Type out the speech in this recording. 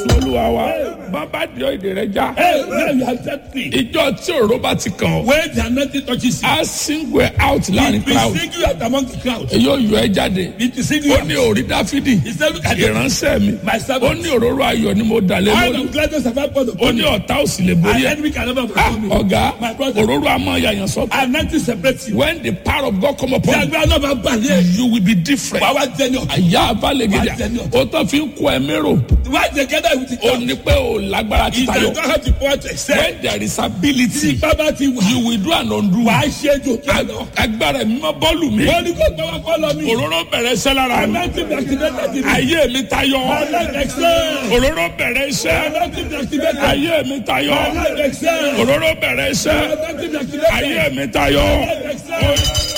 jésù olúwa wa bàbá di èdè rẹ já Hey, now you are set free. ìjọ tí òró bá ti kàn ọ́ When the anointing touches you, á single ẹ out láàrin it will crowd sing you out among the crowd. èyí ò yọ ẹ jáde It will sing you ó out. ní orí dáfídì He said, look at it. ìránṣẹ́ mi My ó servant. ní òróró ayọ̀ ni mo dà lé All lórí of gladness have I poured ó upon ní you. ọ̀tá ò sì lè And borí ẹ enemy can never Ah, overcome you. ọ̀gá My brother. òróró àmọ́ yàyàn sọ́tọ̀ Anointing separates you. when the power of God come Tí upon you agbára náà bá bà yé. you will be different Wà wá jẹ́ ní ọ̀tún. àyà abalẹ̀ Wà á gidi jẹ ní ọ̀tún. ó tán fi ń kó ẹ mérò Why together with the ó church? ní pé ó lágbára If títayọ you don't have the power to excel, when there is tí ability ipá bá ti wà, you will do and undo wà á ṣe é jò kí ẹ lọ. agbára mi mọ bọ́ọ̀lù mi Wọ́n ní kó gbọ́ wá kọ́ lọ mí. òróró bẹ̀rẹ̀ iṣẹ́ lára mi Anointing be activated in me. ayé mi tayọ Anointing excel. òróró bẹ̀rẹ̀ iṣẹ́ Anointing be activated. ayé mi tayọ Anointing excel. òróró bẹ̀rẹ̀ iṣẹ́ Anointing be activated. ayé mi tayọ Anointing excel.